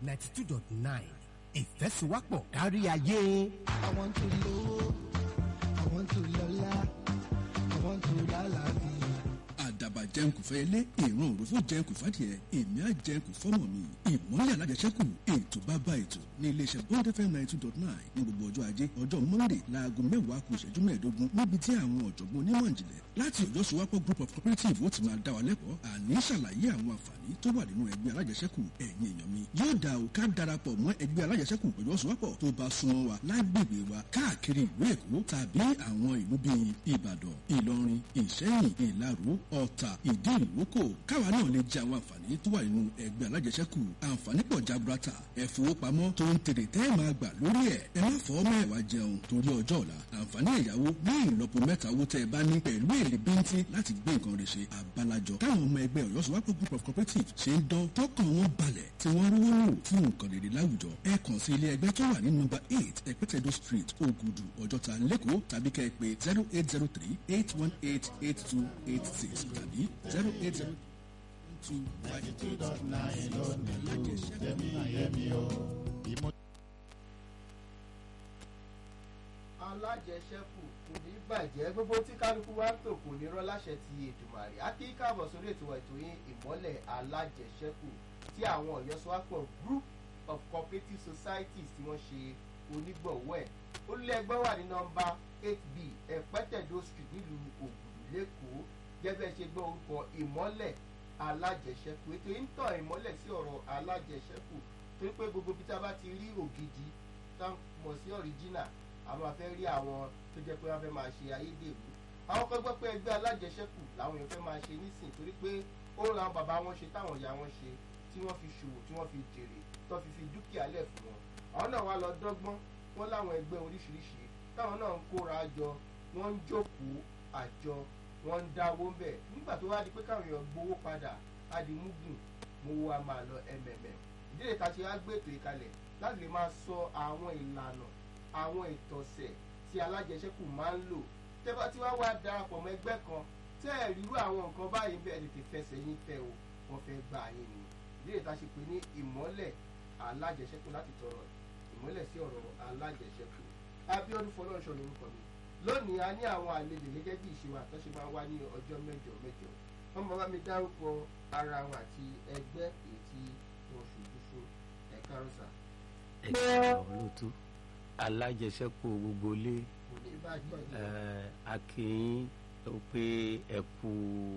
ninety two dot nine ìfẹ́síwápọ̀ kárí ayé. I want to lówó, I want to lọ́lá, I want to lálàáfíà. àdàbà jẹun kò fẹ́ ilé ìran òròfó jẹun kò fàdìẹ èmi á jẹun kò fọ́mọ mi ìmọ̀lẹ̀ alájẹsẹ́kù ètò bàbá ètò ní iléeṣẹ́ bond fm ninety two dot nine ní gbogbo ọjọ́ ajé ọjọ́ monday láago mẹ́wàá kù ìṣẹ́jú mẹ́ẹ̀ẹ́dógún níbi tí àwọn ọ̀jọ̀gbọ́n onímọ̀ ìjìnlẹ̀ láti ọjọ́ sowapọ̀ group of cooperative ó ti máa dá wa lẹ́kọ̀ọ́ àní ṣàlàyé àwọn àǹfààní tó wà nínú ẹgbẹ́ alájẹsẹ́kù ẹ̀yin èèyàn mi yóò dá o ká darapọ̀ mọ́ ẹgbẹ́ alájẹsẹ́kù ọjọ́ sowapọ̀ tó bá súnmọ́ wa lágbègbè wa káàkiri ìlú èkó tàbí àwọn ìlú bíi ìbàdàn ìlọrin ìṣẹ́yìn ìlaró ọ̀tà ìdí ìlókò káwa náà lè jẹ àwọn àǹfààní tó wà nínú ẹgbẹ́ alájẹsẹ́kù àǹfààní pọ̀ jaburata ẹ̀fowópamọ́ tó ń tèrè tẹ́ ẹ̀ máa gbà lórí ẹ̀ ẹ má fọ́ mẹ́wàá jẹun torí ọjọ́ ọ̀la àǹfààní ẹ̀yáwó ní ìlọ́po mẹ́ta owó tẹ́ ẹ bá ní pẹ̀lú èrè bíntín láti gbé nǹkan rẹ̀ ṣe àbálàjọ táwọn ọmọ ẹgbẹ́ ọ̀yọ́sowápọ̀ group of cooperative ṣe ń dán tọkàn wọn balẹ̀ tí wọ́n rówó lò fún nǹkan rere láwùjọ ẹ kàn sí ilé ẹgbẹ́ tó wà ní nọ́mbà eight ẹ̀pẹ́tẹ̀dọ̀ street ògùdù ọjọ́ta lẹ́kọ̀ọ́ tàbí kẹ́ ẹ pé zero eight zero three eight one eight eight two eight six tàbí zero eight zero two five eight alájẹsẹ́kù kò ní bàjẹ́ gbogbo tí kálukú wa ń tò kò ní rọ́ láṣẹ ti ètùmàrè á kí káàbọ̀ sórí ètò ètò yín ìmọ́lẹ̀ alájẹsẹ́kù tí àwọn ọ̀yọ́sowápọ̀ group of cooperative societies tí wọ́n ṣe onígbọ̀wọ́ ẹ̀ olùlé ẹgbẹ́ wà ní nọmba eight b ẹ̀pẹ́tẹ̀dó street nílùú ògùdù lẹ́kọ̀ọ́ gẹ́gẹ́ ṣe gbọ́ orúkọ ìmọ́lẹ̀ alájẹsẹ́kù ètò yìí ń tàn ìmọ́lẹ̀ sí ọ̀rọ̀ alájẹsẹ́kù torí pé gbogbo bí tá a bá ti rí ògidì tá a mọ̀ sí ọ̀ríjínà àwọn afẹ́ rí àwọn tó jẹ́ pé wọ́n fẹ́ máa ṣe ayédèrú àwọn kan gbọ́ pé ẹgbẹ́ alájẹsẹ́kù làwọn èèyàn fẹ́ máa ṣe nísìn torí pé ó ń làwọn bàbá wọn ṣe táwọn ìyá wọn ṣe tí wọ́n fi ṣòwò tí wọ́n fi jèrè tó fi fi dúkìá lẹ̀ fún wọn àwọn náà wá lọ dọ́gbọ́n wọn láwọn ẹgbẹ́ oríṣiríṣi táwọn náà ń kóra jọ wọ́n ń jókòó àjọ wọ́n ń dáwó ń bẹ̀ nígbà tó wá di pé káwọn èèyàn gbowó padà á di múgùn mo wá máa lọ mmm ìdílé ta ṣe wá gbé ètò ìkalẹ̀ láti lè máa sọ àwọn ìlànà àwọn ìtọ̀sẹ̀ tí alájẹsẹ́kù máa ń lò tẹ́bá tí wá wá darapọ̀ mọ́ ẹgbẹ́ kan tẹ́ ẹ̀ rírú àwọn nǹkan báyìí bẹ́ẹ̀ tètè fẹsẹ̀ yín tẹ o wọ́n fẹ́ gbà yín ni ìdílé ta ṣe pé ní ìmọ́lẹ̀ alájẹsẹ́kù láti tọrọ ìmọ́lẹ̀ sí ọ̀rọ̀ alájẹsẹ́kù Abíọ́dún Fọlọ́runṣọ́ lórúkọ mi lónìí a ní àwọn àlejò gẹ́gẹ́ bí ìṣèwà tó ṣe máa ń wá ní ọjọ́ mẹ́jọ mẹ́jọ wọ́n máa bá mi dárúkọ ara wọn àti ẹgbẹ́ èyí tí wọ́n ṣojú fún ẹ̀ka rọ́ṣà ẹ̀ka olóòtú alájẹsẹ́kù gbogbo ilé kò ní bàjẹ́ eh, akínyìn tó pé ẹ kú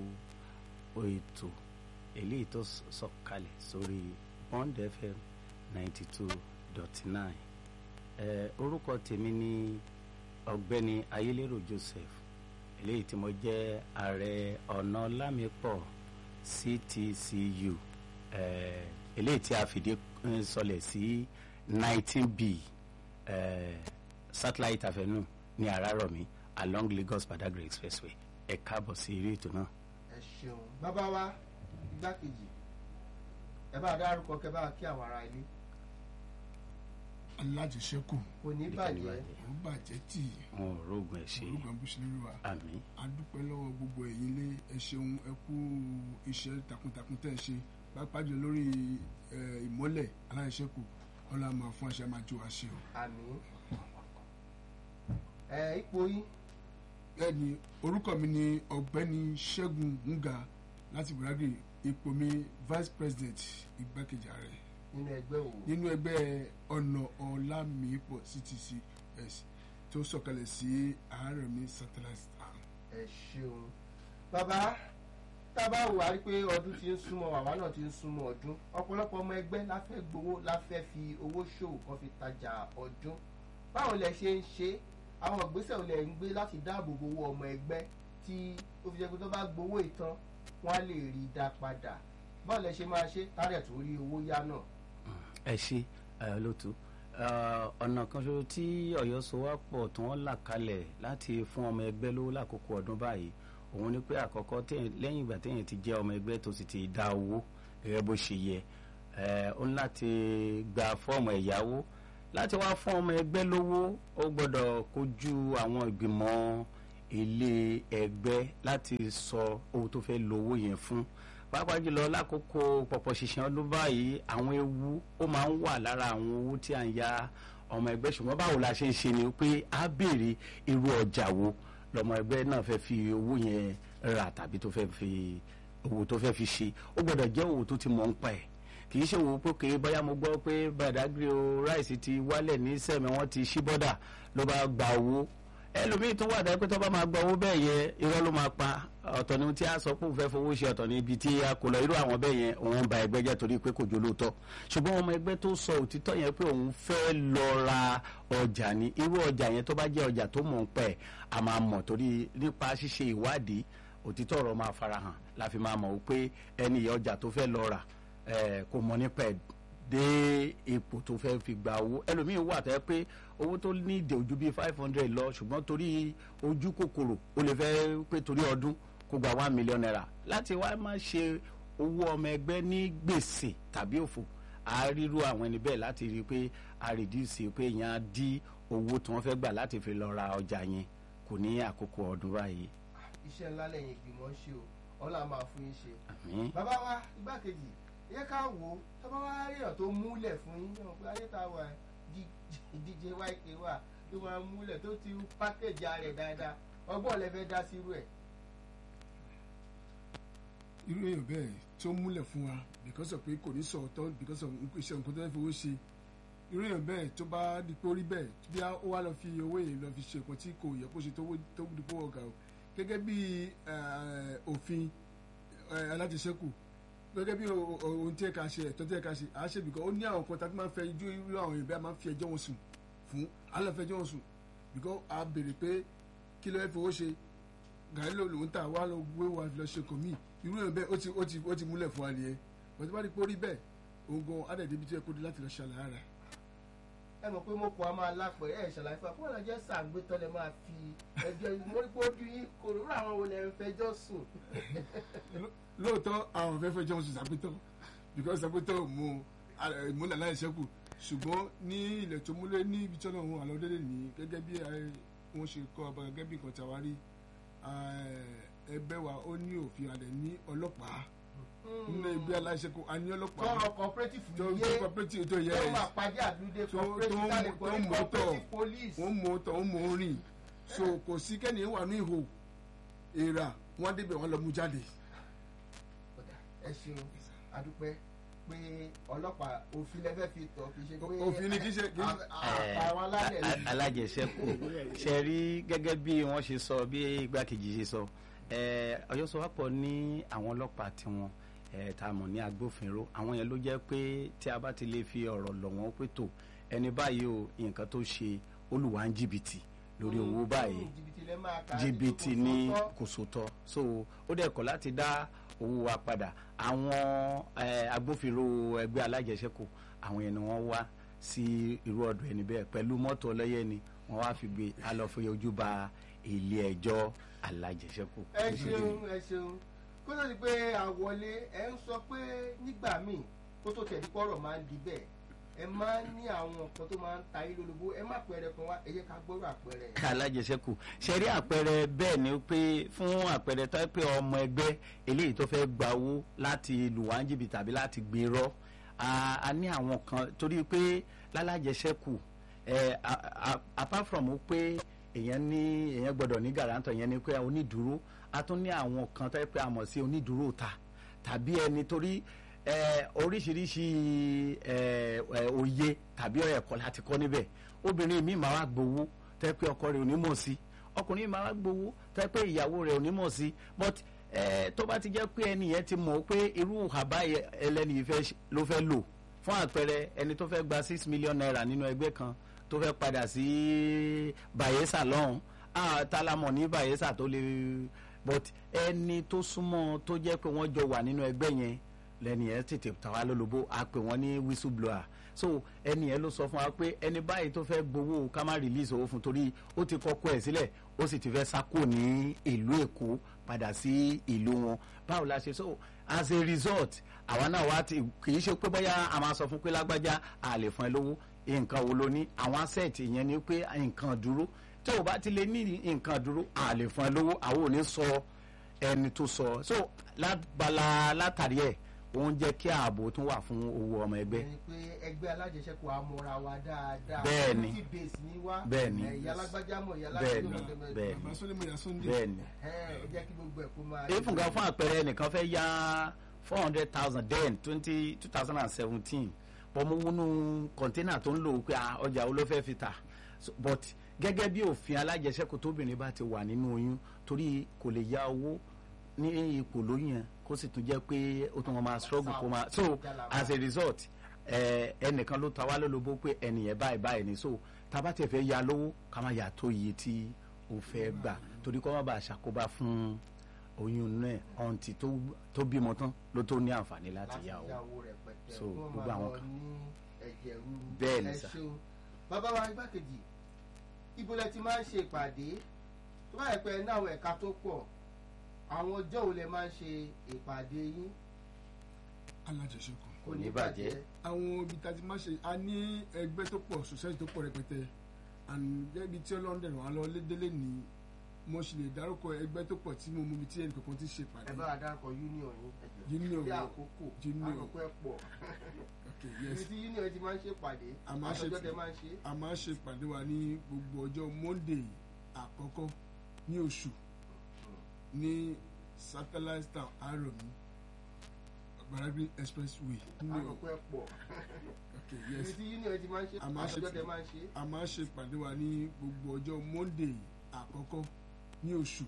ètò eléyìí tó s- sọ̀kalẹ̀ sórí bond fm ninety two dot nine orúkọ tèmi ní ọ̀gbẹ́ni ayélérò joseph eléyìí tí mo jẹ́ ààrẹ ọ̀nà lámìpọ̀ ctcu eh, eléyìí tí a fìdí eh, sọlẹ̀ sí nineteen b eh, satellite avenue ní àràrọ̀mí along lagos badagry expressway ẹ káàbọ̀ sí eré ètò náà. ẹ ṣeun bàbá wa igbákejì ẹ bá dárúkọ kẹ bá kí àwọn ará ilé alájẹsẹ́kù kò ní bàjẹ́ ó bàjẹ́ tì wọn ò rógun ẹ̀ ṣe orúkọ abúṣelérú wa àmì a dúpẹ́ lọ́wọ́ gbogbo ẹ̀yin ilé ẹ ṣeun ẹ kú iṣẹ́ takuntakun tẹ́ ẹ ṣe pàápàá jù lórí ẹ, ìmọ́lẹ̀ alájẹsẹ́kù ọlá máa fún aṣẹ máa jó wa ṣe o. àmì ẹ ipò yín bẹ́ẹ̀ni orúkọ mi ni ọ̀gbẹ́ni ṣẹ́gun nga láti Badagry ipò mi vice president igbákejì ààrẹ nínú ẹgbẹ́ òwò nínú ẹgbẹ́ ọ̀nà ọ̀làmìpọ̀ ctcs tó sọ̀kalẹ̀ sí ààrẹ mi satellite town. ẹ ṣeun bàbá tá a bá wò á rí pé ọdún ti ń súnmọ́ wàwá náà ti ń súnmọ́ ọdún ọ̀pọ̀lọpọ̀ ọmọ ẹgbẹ́ la fẹ́ gbowó la fẹ́ fi owó ṣòwò kan fi tajà ọdún báwo lẹ ṣe ń ṣe àwọn ìgbésẹ̀ wo lẹ ń gbé láti dáàbò bo owó ọmọ ẹgbẹ́ tí ó fi jẹ́ pé tó bá gbowó ìtàn wọ́n á lè rí i dá padà báwo lẹ ṣe máa ṣe tárẹ̀ tó rí owó yá náà ẹ ṣe ẹ lótú ọ̀nà kan ṣoṣo tí ọ̀yọ́ sowápọ̀ tí wọ́n là kalẹ̀ láti fún ọmọ ẹgbẹ́ lówó lákòókò ọdún báyìí òun ni pé àkọ́kọ́ téèyàn- lẹ́yìn ìgbà téèyàn ti jẹ́ ọmọ ẹgbẹ́ tó sì ti dá owó gẹ́gẹ́ bó ṣe yẹ ẹ, ó ní láti gba fọ́ọ̀mù ẹ̀yáwó láti wá fún ọmọ ẹgbẹ́ lówó ó gbọ́dọ̀ kojú àwọn ìgbìmọ̀ ilé ẹgbẹ́ láti sọ owó tó fẹ́ lo owó yẹn fún pàápàá jùlọ lákòókò pọ̀pọ̀ ṣìṣàn ọdún báyìí àwọn ewu ó máa ń wà lára àwọn owó tí à ń ya ọmọ ẹgbẹ́ ṣùgbọ́n báwo la ṣe ń ṣe ni pé a béèrè irú ọjà wo lọmọ ẹgbẹ́ náà fẹ́ fi owó yẹn rà tàbí tó fẹ́ fi owó tó fẹ́ fi ṣe ó gbọ́dọ̀ jẹ́ owó tó ti mọ̀ ń pa ẹ̀ kì í ṣe owó pé kì í bóyá mo gbọ́ pé Badagry o ráìsì ti wálẹ̀ ní sẹ́mi wọ́n ti ṣí bọ́dà ló bá gba owó ẹlòmíì tó wà dá pé tó bá máa gba owó bẹ́ẹ̀ yẹ irọ́ ló máa pa ọ̀tọ̀ ni tí a sọ pé òun fẹ́ fowó ṣe ọ̀tọ̀ ni ibi tí a kò lọ irú àwọn bẹ́ẹ̀ yẹn òun ba ẹgbẹ́ jẹ́ torí pé kò jó lóòótọ́ ṣùgbọ́n ọmọ ẹgbẹ́ tó sọ òtítọ́ yẹn pé òun fẹ́ lọ ra ọjà ni irú ọjà yẹn tó bá jẹ́ ọjà tó mọ̀ ń pẹ́ a máa mọ̀ torí nípa ṣíṣe ìwádìí òtítọ́ ọ̀rọ̀ máa farahàn la fi máa mọ̀ pé ẹni ọjà tó fẹ́ lọ rà kò mọ̀ nípa ẹ̀ dé ipò tó fẹ́ fi gba owó ẹlòmíín wà tẹ́ pé owó tó ní ìdè ojú bíi five hundred lọ ṣùgbọ́n torí ojú kòkòrò ó lè fẹ́ pé torí ọdún kó gba one million naira láti wá má ṣe owó ọmọ ẹgbẹ́ ní gbèsè tàbí òfò a ríru àwọn ẹni bẹ́ẹ̀ láti rí i pé a reduce pé èèyàn á dí owó tí wọ́n fẹ́ gbà láti fi lọ ra ọjà yẹn kò ní àkókò ọdún báyìí. iṣẹ́ ńlá lẹ́yìn ìgbìmọ̀ ń ṣe o ọlá máa fún yín ṣe. àmín. bàbá wa igbákejì yẹ ká wò ó tó bá wá ríyàn tó múlẹ̀ fún yín yàn pé ayé tá a wà díje yk wà tó máa múlẹ̀ tó ti pákéjì rẹ̀ dáadáa ọgbọ́n lẹ fẹ́ dá sí irú ẹ̀. irú èèyàn bẹ́ẹ̀ tí ó múlẹ̀ fún wa because of pé kò ní sọ̀tọ̀ because of iṣẹ́ nǹkan tó fẹ́ fowó ṣe irú èèyàn bẹ́ẹ̀ tó bá di pé ó rí bẹ́ẹ̀ bí ó wá lọ fi owó yìí lọ fi ṣe nǹkan tí kò yẹ kó ṣe tó di pé ọ̀gá o gẹ́gẹ́ bí òfin alájẹsẹ́kù gẹ́gẹ́ bí ohun tí ẹ ká ṣe ẹ̀tọ́ tí ẹ ká ṣe àá ṣe bìkọ́ ó ní àwọn kan tàbí máa ń fẹ́ ijó irú àwọn èèyàn bí a máa ń fi ẹjọ́ wọn sùn fún alọ́fẹ́jọ́ wọn sùn bìkọ́ a béèrè pé kí ló fẹ́ fowó ṣe gàrí ló lòún tà wá lọ gbé wa lọ ṣe kò míì irú èèyàn bẹ́ẹ̀ ó ti ó ti ó ti múlẹ̀ fún wa nìyẹn bọ́n tí wọ́n rí pé ó rí bẹ́ẹ̀ òun gan adẹ̀dẹ̀ ibi tí ẹ kó di láti lọ ṣàlàyé rẹ̀. ẹ mọ̀ pé mo kọ́ a máa lápẹ̀ ẹ̀ ṣàlàyé fún wa fún ọ̀nà jẹ́ sàgbétọ́ lẹ máa fi ẹjọ́ mo rí pé ojú yín kò rúra àwọn wo lẹ ń fẹjọ́ sùn. lóòótọ́ àwọn fẹ́ fẹjọ́ sùn sàgbétọ́ because sàgbétọ́ mo ìmúlẹ̀ aláìṣẹ́kù ṣùgbọ́n ní ilẹ̀ tó múlẹ̀ ní ibi tí ọlọ́run àlọ́ délé ní gẹ́gẹ́ bí wọ́n ṣe kọ́ ọba gẹ́gẹ́ bí nǹkan tàwárí ẹgbẹ́ wa ó ní òfin alẹ̀ ní ọlọ́pàá nínú ẹgbẹ́ aláìṣẹ́kù a ní ọlọ́pàá tọrọ cooperative tó yé tó cooperative tó yẹ tó ẹ̀ máa pàdé àdúdé tó tó cooperative tá lè ń pọ̀ tó ní ń mọ́tọ̀ cooperative police. wọ́n mú tọ̀ wọ́n mú rìn so kò sí kẹ́ni wà ní ihò èèrà wọ́n débẹ̀ wọ́n lọ mú jáde. Ọ̀dà, ẹ ṣeun adúpẹ́ pé ọlọ́pàá òfin lẹ́fẹ́ fi tọ̀ fi ṣe pé Òfin ni kì í ṣe- kì í- àwọn alálẹ̀ a- lè a- alájẹsẹ́kù ṣe rí gẹ́gẹ́ bí wọ́n ṣe sọ bí igbákejì ṣe sọ eh, Ọ̀yọ́ Sowápọ̀ ní àwọn ọlọ́pàá tiwọn eh, tá a mọ̀ ní agbófinró àwọn yẹn ló jẹ́ pé tí a bá ti lè fi ọ̀rọ̀ lọ̀ wọ́n pé tó ẹni báyìí o nǹkan tó ṣe olùwà ń jìbìtì lórí owó báyìí jìbìtì lẹ́ máa kà á jìbìtì nítorí ní kò sóòótọ́. kò sòtọ́ so ó dẹ̀ kọ̀ láti dá owó wa padà àwọn eh, agbófinró ẹgbẹ́ alájẹsẹ́kù àwọn yẹn ni wọ́n wá sí irú ọ̀dọ̀ ẹni bẹ́ẹ̀ pẹ̀lú mọ́tò ọlọ́yẹ ni wọ́n wá fi gbé alọ́fẹ́ ojú ba ilé ẹjọ́ alájẹsẹ́kù. ẹ ṣeun ẹ ṣeun kó tó di pé àwọlé ẹ ń sọ pé nígbà míì kó tó tẹ̀lé pọ̀rọ̀ máa ń di bẹ́ẹ̀ ẹ máa ń ní àwọn nǹkan tó máa ń ta yín lólobó ẹ má pẹrẹ kan wá ẹ yẹ ká gbọ́rọ̀ àpẹẹrẹ yẹn. alájẹsẹ́kù ṣe rí àpẹẹrẹ bẹ́ẹ̀ ni pé fún àpẹẹrẹ tó yẹ pé ọmọ ẹgbẹ́ eléyìí tó fẹ́ gba owó láti lù wá ń jìbìtì tàbí láti gbérọ́ a a ní àwọn kan torí pé lálájẹsẹ́kù ẹ a- a- apart from pé èèyàn ní èèyàn gbọ́dọ̀ ní gàrántọ̀ yẹn ni pé onídùúró a tún ní àwọn kan tó yẹ pé a mọ̀ sí onídùúró ta tàbí ẹni torí ẹ, oríṣiríṣi ẹ, ẹ, òye tàbí ẹ̀kọ́ láti kọ́ níbẹ̀ obìnrin mi máa wá gbowó tẹ́ pé ọkọ rẹ̀ ò ní mọ̀ sí ọkùnrin máa wá gbowó tẹ́ pé ìyàwó rẹ̀ ò ní mọ̀ sí but ẹ, tó bá ti jẹ́ pé ẹni yẹn ti mọ̀ pé irú àbá yẹ- ẹlẹ́ni yìí fẹ́ ṣe- ló fẹ́ lò fún àpẹẹrẹ ẹni tó fẹ́ gba six million naira nínú ẹgbẹ́ kan tó fẹ́ padà sí Bayelsa lọ́hùn ah, tálámọ̀ ní Bayelsa tó lè but ẹni tó súnmọ́ tó jẹ́ pé wọ́n jọ wà nínú ẹgbẹ́ yẹn lẹ́ni yẹn tètè tà wá lólobó a pè wọ́n ní whistleblower so ẹni yẹn ló sọ fún wa pé ẹni báyìí tó fẹ́ gbowó ká má release owó fún torí ó ti kọ́kọ́ ẹ̀ sílẹ̀ ó sì ti fẹ́ sákò ní ìlú Èkó padà sí ìlú wọn báwo la ṣe so as a result àwa náà wá ti kì í ṣe pé bóyá a máa sọ fún pé lágbájá a lè fún ẹ lówó nǹkan wo ló ní àwọn asset yẹn ni pé nǹkan dúró tí o bá ti lè ní nǹkan dúró a lè fún ẹ lówó àwọn ò ní sọ ẹni tó sọ so lábala látàrí ẹ̀ òun jẹ́ kí ààbò tún wà fún owó ọmọ ẹgbẹ́ ẹni pé ẹgbẹ́ alájẹsẹ́kù amúra wa dáadáa Bẹ́ẹ̀ni. tí base ní wá Bẹ́ẹ̀ni. ìyá alágbájá mọ̀ ìyá Bẹ́ẹ̀ni. alágbájá mọ̀ Bẹ́ẹ̀ni. bàbá sọlẹ́mọ̀ yà sunday bẹ́ẹ̀ ni ẹ jẹ́ kí gbogbo ẹ̀ kó máa. ìfúnga fún àpẹẹrẹ ẹnìkan fẹ́ yá four hundred thousand then twenty two thousand and seventeen bọ́mú wúnú kọ̀ńténà tó ń lò ó pé ah, ọjà wo ló fẹ́ fi tà So, but gẹ́gẹ́ bí òfin alájẹsẹ́kù tóbìnrin bá ti wà nínú oyún torí kò lè yá owó ní ipò lóyún yẹn kó sì tún jẹ́ pé ó tún wọn máa struggle kó máa so as a result ẹ, ẹnìkan ló ta wá lólobó pé ẹnìyẹn báyìí báyìí ni so tá a bá tẹ̀ fẹ́ ya lówó ká má yà tó iye tí o fẹ́ gbà torí kó má bàa ṣàkóbá fún oyún náà ọ̀ǹtì tó tó bímọ tán ló tó ní àǹfààní láti láti yá o yàwó rẹpẹtẹ So, kí wọ́n gbogbo máa àwọn lọ kan. ní ẹ̀jẹ̀ rúru Bẹ́ẹ̀ ni ẹ sà. ṣeun bàbá wa igbákejì ibo lẹ ti máa ń ṣe ìpàdé tó bá yẹ pé ẹ ní àwọn ẹ̀ka tó pọ̀ àwọn ọjọ́ wo lẹ máa ń ṣe ìpàdé yín alájẹsẹ́kù kò Kò ní ní bàjẹ́ bàjẹ́. àwọn ibi tá a ti máa ṣe a ní ẹgbẹ́ tó pọ̀ society tó pọ̀ rẹpẹtẹ and gẹ́gẹ́ tí ọlọ́run dẹ̀rọ̀ wá lọ lédélé ní mo sì lè dárúkọ ẹgbẹ́ tó pọ̀ tí mo mú ibi tí ẹnì kankan ti ṣe pàdé ẹ bá wa dárúkọ union yín ẹjọ Union bí wo? àkókò Union. àkókò ẹ pọ̀ okay ibi yes tí union ti máa ń ṣe ìpàdé A máa ń ṣe àtọjọ́ ti- tẹ máa ń ṣe a máa ṣe pàdé wa ní gbogbo ọjọ́ monday àkọ́kọ́ ní oṣù ní satellite town aromi gbarabi expressway ní àkókò ẹ pọ̀ okay ibi yes tí union ti máa ń ṣe A máa ń ṣe àtọjọ́ ti- tẹ máa ń ṣe a máa ṣe pàdé wa ní gbogbo ọjọ́ monday àkọ́kọ́ ní oṣù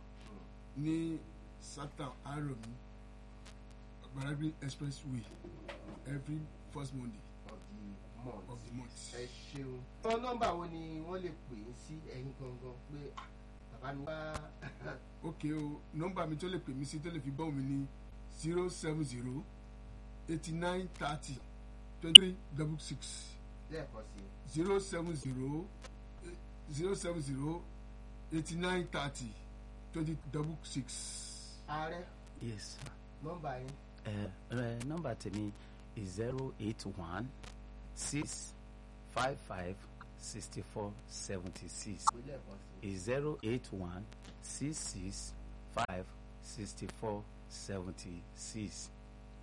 ní satan aromi gbarabi expressway every first monday of the month. of the month. ẹ ṣeun. wọn nọ́mbà wo ni wọ́n lè pè é sí ẹ̀yin gangan pé ah, bàbá mi wá ok o nọmba mi tó lè pè mí sí tó lè fi bọ́ mi ní zero seven zero eighty nine thirty twenty three double six lẹ́ẹ̀kan sí zero seven zero zero seven zero eighty nine thirty twenty double six. ààrẹ yes sir. nọ́mbà yín ẹ ẹ nọ́mbà tèmi is zero eight one six five five sixty four seventy six pé lẹ́ẹ̀kan sí is zero eight one six six five sixty four seventy six.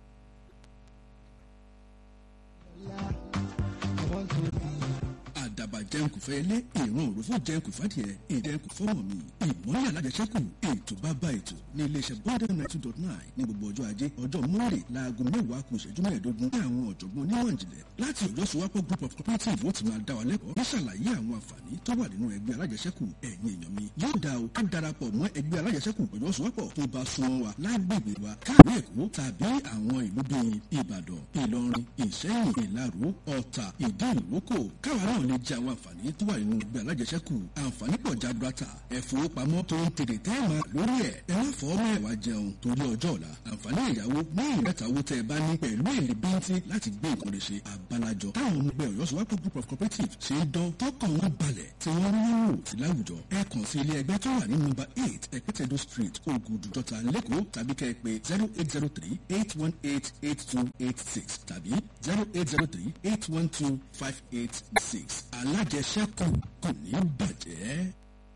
I want to be. àdàbà jẹun fẹ́ ilé ìran òròfó jẹun kò fàdìẹ ìjẹun kò fọ́mọ̀ mi ìmọ̀lẹ̀ alájẹsẹ́kù ètò bàbá ètò ní iléeṣẹ́ bọ́ọ̀dẹ̀ ninety two dot nine ní gbogbo ọjọ́ ajé ọjọ́ mọ́ọ̀rẹ́ láago mẹ́wàá kù ìṣẹ́jú mẹ́ẹ̀ẹ́dógún ní àwọn ọ̀jọ̀gbọ́n onímọ̀ ìjìnlẹ̀ láti ọ̀yọ́ sowapọ̀ group of cooperative ó ti máa dá wa lẹ́kọ̀ọ́ ní ṣàlàyé àwọn àǹfààní tó wà nínú ẹgbẹ́ alájẹsẹ́kù ẹ̀yin èèyàn mi yóò dá o ká darapọ̀ mọ́ ẹgbẹ́ alájẹsẹ́kù ọ̀yọ́ sowapọ̀ tó bá súnmọ́ wa lágbègbè wa káàbí èkó tàbí àwọn ìlú bíi ìbàdàn ìlọrin ìṣẹ́yìn ìlaró ọ̀tà ìdí ìrókò káwa náà lè jẹ àwọn àǹfààní tó wà nínú ẹgbẹ́ alájẹsẹ́kù àǹfààní pọ̀ jaburata ẹ̀fowópamọ́ tó ń tèrè tẹ́ẹ̀mà lórí ẹ̀ ẹ má fọ́ mẹ́wàá jẹun torí ọjọ́ ọ̀la àǹfààní ìyàwó ní ìrẹ́ta owó tẹ́ ẹ bá ní pẹ̀lú èlé bíntín láti gbé nǹkan lè ṣe àbálàjọ táwọn ọmọ ẹgbẹ́ ọ̀yọ́ sọ́wọ́pọ̀ group of cooperative ṣe ń dán tọkàn wọn balẹ̀ tí wọ́n rí wò sí láwùjọ ẹ kàn sí ilé ẹgbẹ́ tó wà ní nọ́mbà eight ẹ̀pẹ́tẹ̀dó street ogudu jọta lẹ́kọ̀ọ́ tàbí kẹ́ ẹ pé zero eight zero three eight one eight eight two eight six tàbí zero eight zero three eight one two five eight six alájẹsẹ́kù kò ní bàjẹ́.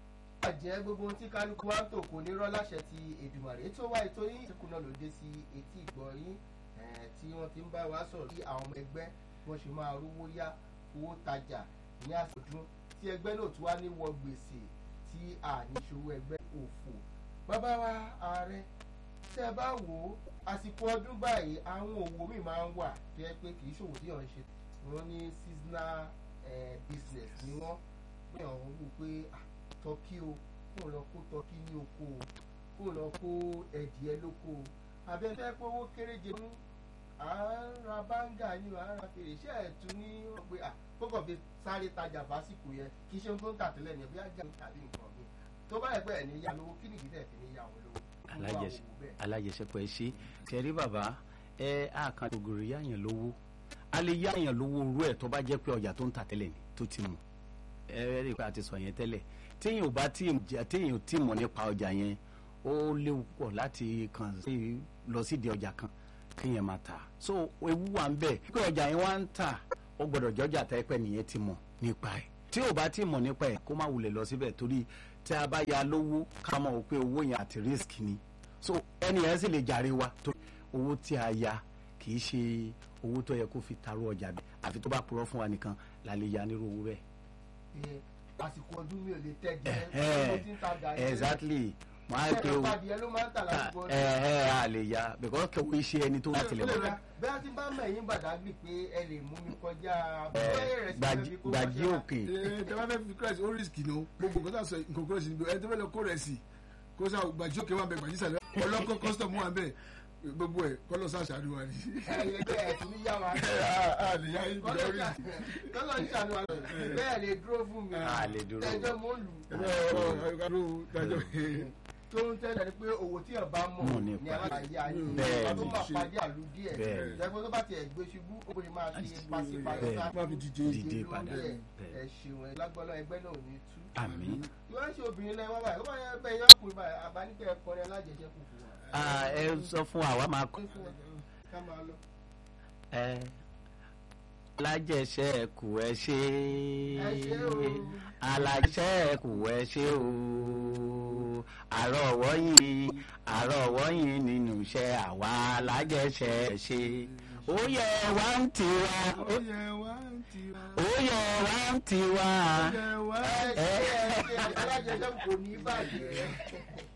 bàjẹ́ gbogbo ohun tí kálukú wa ń tò kò ní rọ́ láṣẹ ti èdùmàrè tó wá ètò yín ìsìnkú náà ló dé sí etí ìgbọ́ yín eh, tí wọ́n ti ń bá wa sọ̀rọ̀ bí àwọn ọmọ ẹgbẹ́ wọ́n ṣe máa rówó yá owó tajà ní àsọdún tí ẹgbẹ́ náà tún wá ní wọ gbèsè tí àníṣòwò ẹgbẹ́ òfò bàbá wa ààrẹ tẹ́ ẹ bá wò ó àsìkò ọdún báyìí àwọn òwò míì máa ń wà tó yẹ pé kì í ṣòwò tí yàn ń ṣe wọ́n ní seasonal eh, business ni wọ́n ní àwọn wò pé ah, tọ́kí o kó lọ kó tọ́kí ní oko o kó lọ kó ẹ̀dìẹ lóko o abẹ́fẹ́ pé owó kéréje mú à ń ra báńgà ní o à ń ra fèrè iṣẹ́ ẹ̀ tún ní wọ́n pé ah kókò fi sáré tajà fásìkò yẹn kì í ṣe ohun tó ń tà tẹ́lẹ̀ ní ẹ̀bí ajá ń tàbí nǹkan mi tó bá yẹ pé ẹ̀ ní yá lówó kí nìdí tẹ̀ fi ní yá wọn lówó. Irú àwọn alájẹsẹ òwò bẹ́ẹ̀. alájẹsẹpọ ẹ ṣe tẹrí bàbá ẹ àkàn ògùrì yáyàn lówó a lè yáyàn lówó orú ẹ tó bá jẹ́ pé ọjà tó ń tà tẹ́lẹ̀ ni tó ti mọ̀ ẹ rí i pé a ti sọ yẹn tẹ́lẹ̀ téèyàn ò bá tí téèyàn ò tí mọ̀ nípa ọjà yẹn ó léwu pọ̀ láti kàn sí lọ sídìí ọjà kan kéèyàn máa tà so ewu wà ń bẹ pé ọjà yẹn wá ń tà ó gbọ́dọ̀ jọjà tẹpẹ nìyẹn ti mọ̀ nípa ẹ̀ tí ò bá tí mọ̀ nípa ẹ̀ kó má wulẹ̀ lọ síbẹ̀ torí tí a bá ya lówó ká mọ̀ pé owó yẹn àti risk ni so ẹni yẹn sì lè jàre wa tó owó tí a ya kì í ṣe owó tó yẹ kó fi taró ọjà bí àfi tó bá purọ́ fún wa nìkan la lè ya nírú owó bẹ́ẹ̀. Ẹ, àsìkò ọdún mi ò lè tẹ́ jẹ́ Ẹ̀hẹ́n, owó tí ń ta gàrí exactly wọn á pe ẹ̀rọ owó padìyẹ ló máa ń tà lásìkò ọdún. ẹ ẹ a lè ya because kò í ṣe ẹni tó láti lè wọ. bẹ́ẹ̀ tí bá mẹ̀yìn bàdágbì pé ẹ lè mú mi kọjá bẹ́ẹ̀ rẹ̀ sí Gbàjí- ẹbí kó gbàjí kọjá. òkè ẹ tẹ bá fẹ́ fi christ ó risk ní o gbogbo nǹkan tá a sọ nǹkan kúrò sí níbi ẹ tẹ fẹ́ lọ kó rẹ̀ sí kó sá gbàjí òkè wà bẹ gbàjí sàlẹ̀ ọlọ́kọ́ custom wà bẹ gbogbo ẹ kọ́lọ́ sá ṣàánú wa ni. ẹ̀yẹ bẹ́ẹ̀ ẹ̀ tún ní yá wa. a lè yá yín kọ́lọ́ bìrẹ̀ risk. kọ́lọ́ ń ṣàánú wa bẹ́ẹ̀ lè dúró fún mi. A lè dúró. tẹ́jọ́ mo lù. tó ń tẹ́lẹ̀ ni pé owó tí ẹ̀ bá mọ̀ Mọ̀ ní nípa. aláàyè ayé Bẹ́ẹ̀ ọdún ni. máa pàdé àlù díẹ̀ Bẹ́ẹ̀ ni. jẹ́pẹ́ tó bá tiẹ̀ gbé ṣubú ó lè máa fi pàṣípàṣí Bẹ́ẹ̀ sá ni. Má fi dìde. Dìde lórí padà. ẹ̀. Bẹ́ẹ̀. ẹ ṣeun ẹ lágbọ́lọ́ ẹgbẹ́ náà ò ní tú. àmín. ìwọ́n ṣe obìnrin lẹ́yìn wá báyìí ó bá yẹ bẹ́ẹ̀ yọ ọkùnrin báyìí àbáníkẹ́ ẹ̀kọ́rin alájẹsẹ́kù fún wa. Ah, ẹ sọ fún àwa máa kọ́ ká máa lọ. ẹ alájẹsẹ́kù ẹ ṣe Ẹ ṣé o. alájẹsẹ́kù ẹ ṣe o àrọ̀wọ́ yìí àrọ̀wọ́ yìí nínú iṣẹ́ àwa alájẹsẹ́ ẹ ṣe ó yẹ wá ń tiwa ó yẹ wá ń tira. ó yẹ wá ń tiwa ó yẹ wá ẹ ṣe ẹ ṣe alájẹsẹ́kù kò ní bàjẹ́.